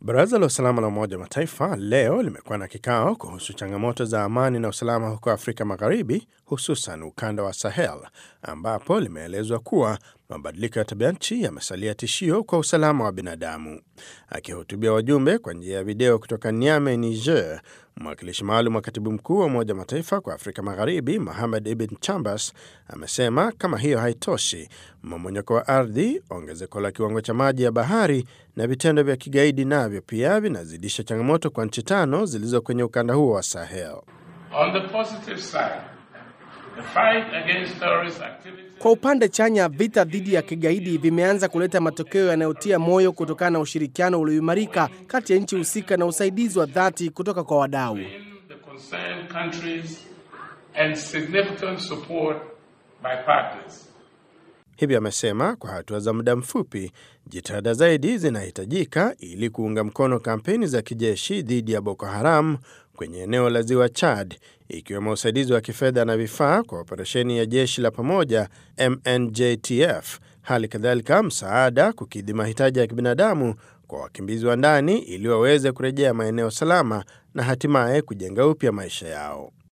Baraza la usalama la Umoja wa Mataifa leo limekuwa na kikao kuhusu changamoto za amani na usalama huko Afrika Magharibi, hususan ukanda wa Sahel, ambapo limeelezwa kuwa mabadiliko ya tabia nchi yamesalia tishio kwa usalama wa binadamu. Akihutubia wajumbe kwa njia ya video kutoka Niamey, Niger, mwakilishi maalum wa katibu mkuu wa Umoja wa Mataifa kwa Afrika Magharibi, Mohamed Ibn Chambers, amesema kama hiyo haitoshi, mmomonyoko wa ardhi, ongezeko la kiwango cha maji ya bahari na vitendo vya kigaidi navyo pia vinazidisha changamoto kwa nchi tano zilizo kwenye ukanda huo wa Sahel. On the positive side, the fight against terrorist activity Kwa upande chanya, vita dhidi ya kigaidi vimeanza kuleta matokeo yanayotia moyo kutokana na ushirikiano ulioimarika kati ya nchi husika na usaidizi wa dhati kutoka kwa wadau. in the concerned countries and significant support by partners. Hivyo amesema kwa hatua za muda mfupi, jitihada zaidi zinahitajika ili kuunga mkono kampeni za kijeshi dhidi ya Boko Haram kwenye eneo la ziwa Chad, ikiwemo usaidizi wa kifedha na vifaa kwa operesheni ya jeshi la pamoja MNJTF, hali kadhalika msaada kukidhi mahitaji ya kibinadamu kwa wakimbizi wa ndani ili waweze kurejea maeneo salama na hatimaye kujenga upya maisha yao.